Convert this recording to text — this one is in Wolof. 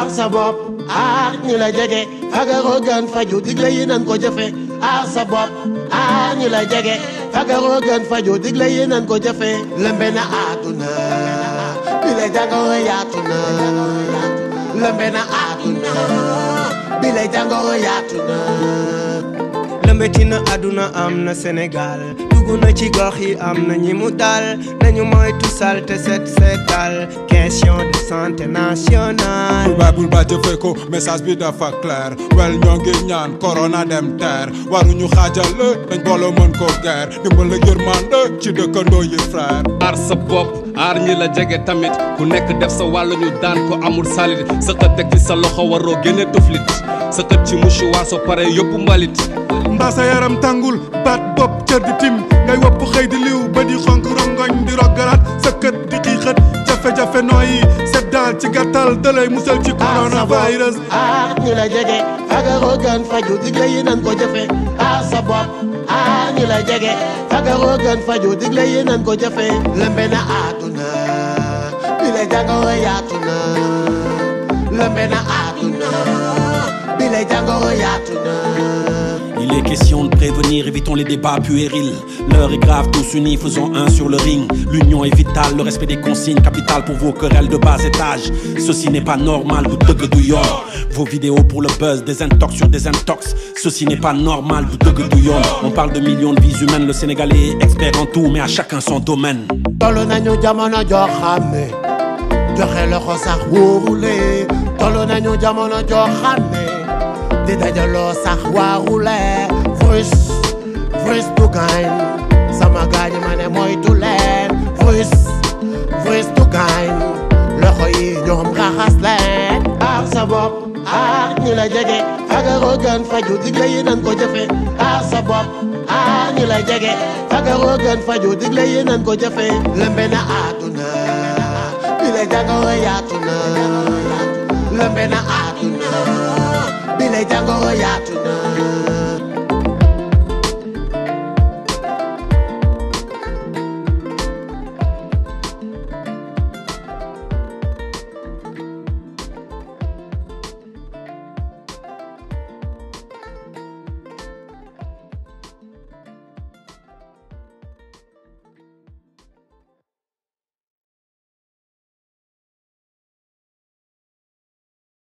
aar sa bopp aar ñi la jege fagaroo gën faju digle yi nan ko jëfe aar sa bopp aar ñi la jege fagaroo gën faju digle yi nan ko jëfe lëmbe na àdduna bi la jàngoro yaatu na lëmbe na àdduna bi la jàngoro yaatu na lëmbeti na àdduna am na Sénégal dugg na ci gox yi am na ñi mu dal nañu moytu salte set setal question de santé nationale bul baay bul baay jëfee ko message bi dafa clair wel ñoo ngi ñaan corona dem teer waruñu xaajale dañ booloo mën ko guerre dimbal la yërmande ci dëkkandoo yi frère aar sa bopp aar ñi la jege tamit ku nekk def sa wàllu ñu daan ko amul salit sa xët teg ci sa loxo waroo génne tuflit sa xët ci mouchoir soo pare yóbbu mbalit mbaa sa yaram tàngul baat bopp cër di tim ngay wopp xëy di liw ba di xonk rongoñ di roggalaat sa kët di xiixët jafe-jafe nooyi set daal ci gàttal dalay musal ci coronavirus aar ñi la jege fagaroo gën faju digle yi nan ko jëfe aar sa bopp aar ñi la jege fagaroo gën faju digle yi nan ko jëfe lëmbe na àdduna bi la jàngoro yaatu na lëmbe na àdduna bi la jàngoro yaatu na Il est question de prévenir, évitons les débats puérils. L'heure est grave, tous unis, faisons un sur le ring. L'union est vitale, le respect des consignes, capital pour vos querelles de bas étage. Ceci n'est pas normal, vous deug douillon. Vos vidéos pour le buzz, des intox sur des intox. Ceci n'est pas normal, vous deug douillon. On parle de millions de vies humaines, le Sénégalais est expert en tout, mais à chacun son domaine. tollu nañu jamono joo xam ne joxe loxo sax wóorule tollu nañu jamono joo xam ne di dajaloo sax waarule vrus vrus du gaañ sama gaañ ma ne moytu leen vrus vrus du gaañ loxo yi ñoom raxas leen aar sa bopp aar ñi la jege fagaroo gën faju digle yi nan ko jëfe aar sa bopp aar ñi la jege fagaroo gën faju digle yi nan ko jëfe lëmbe na àdduna bi la jàngoro yaatu na lëmbe na àdduna bi la jàngoro yaatu na